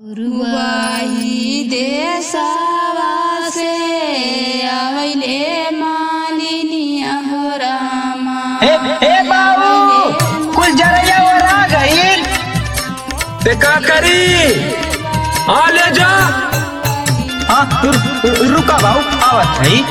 रुवाही देशवा से आइले मालिनिया हो रामा ए ए बाबू कुछ जरैया और आ गई ते का करी आ ले जा हाँ रु- रु- रुका बाबू आवत है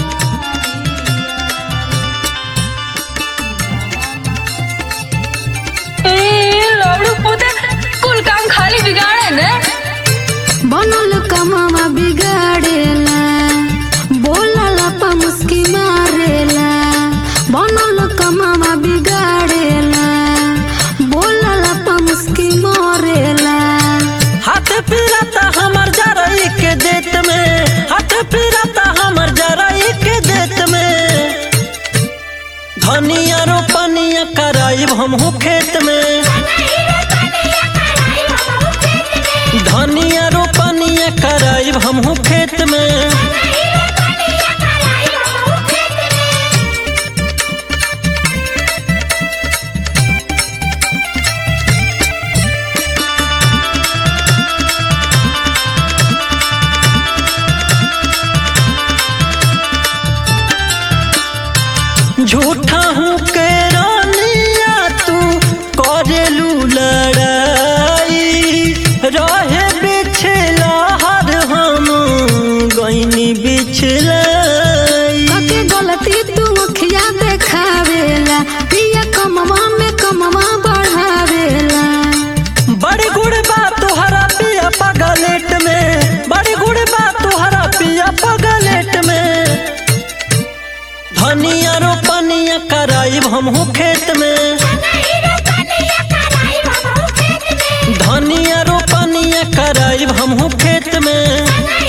लवड़ू पोते कुल काम खाली बिगाड़े ने बनल कमावा बिगाड़ेला बोलला पा मुस्की मारेला बनल कमावा बिगाड़ेला बोलला पा मुस्की मारेला हाथ फिरता हमर जरई के देत में हाथ फिरता हमर जरई के देत में धनिया रोपनिया कराइब हमहू खेत में धनिया रोपनिया कराइब हमहू खेत में झूठा हूँ के रानिया तू करेलू लड़ाई रहे बिछला हर हम गईनी बिछलाई कके गलती तू मुखिया देखावेला पिया कमवा में कमवा बढ़ावेला बड़ी गुड़ बा तुहरा पिया पगलेट में बड़ी गुड़ बा तुहरा पिया पगलेट में धनिया रोपनिया कराइब हमहू खेत में धनिया रोपनिया कराइब हमहू खेत में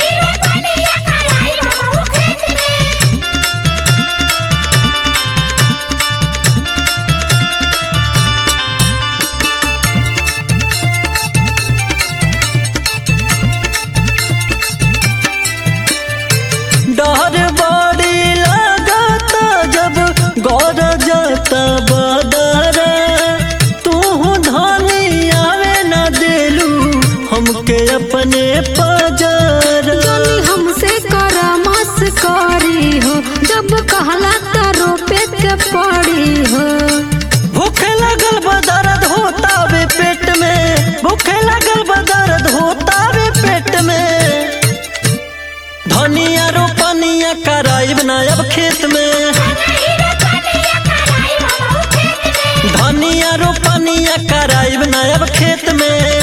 डर बड़ी लगता जब गौर जाता बदरा तू धनी आवे न देलू हमके अपने पजर जोनी हमसे करामस करी हो जब कहला त रोपे के पड़ी हो भूख लगल बदर्द होता वे पेट में भूख लगल बदर्द होता वे पेट में धनिया रोपनिया कराइब ना अब खेत में धनिया रोपनिया कराइब ना अब खेत में